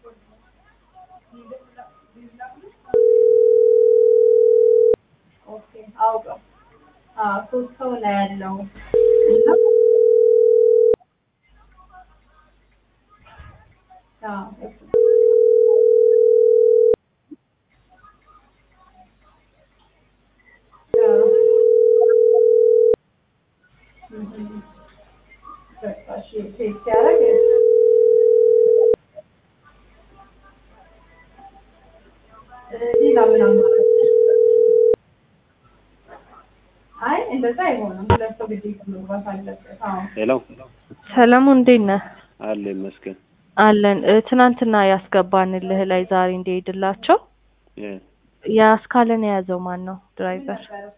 ኦኬ አውቀው አዎ ሶስት ሰው ነው ያለው እና አዎ እሱ በቃ እሺ ቴክስት ሲያደርግ ሌላ ምን አማራጭ አይ እንደዛ አይሆንም ሁለት ሰው ግዴታ መግባት አለበት አዎ ሄሎ ሰላሙ እንዴት ነህ? አለ ይመስገን አለን እ፣ ትናንትና ያስገባንልህ ላይ ዛሬ እንዲሄድላቸው እ፣ የአስካለን የያዘው ማን ነው ድራይቨር?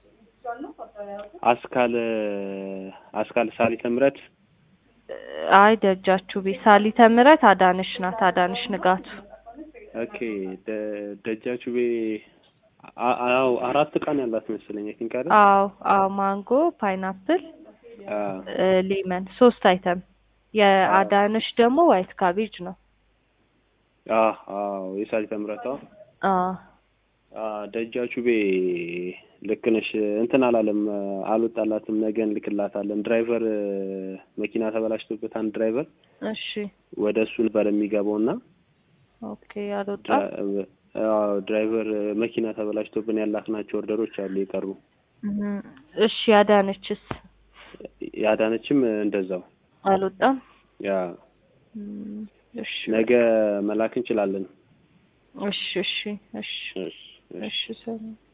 አስካለ አስካለ ሳሊተ ምሕረት አይ ደጃችሁ ቤት ሳሊተ ምሕረት አዳንሽ ናት። አዳንሽ ንጋቱ ኦኬ ደ- ደጃችሁ ቤ አ- አዎ አራት ቀን ያላት መሰለኝ አይ ቲንክ አይደል አዎ አዎ ማንጎ ፓይናፕል አ እ፣ ሌመን ሶስት አይተም የአዳንሽ ደግሞ ዋይት ካቤጅ ነው። አ አዎ የሳሊተ ምሕረት አዎ አዎ አ ደጃችሁ ቤ ልክ ነሽ እንትን አላለም አልወጣላትም ነገ እንልክላታለን ድራይቨር መኪና ተበላሽቶበት አንድ ድራይቨር እሺ ወደ እሱ ነበር የሚገባው እና ኦኬ አልወጣም። ድራ- አዎ ድራይቨር መኪና ተበላሽቶብን ያላክናቸው ኦርደሮች አሉ የቀሩ እም፣ እሺ ያዳነችስ ያዳነችም እንደዛው አልወጣም። ያ እም፣ እሺ ነገ መላክ እንችላለን እሺ እሺ እሺ እሺ እሺ እሺ ሰላም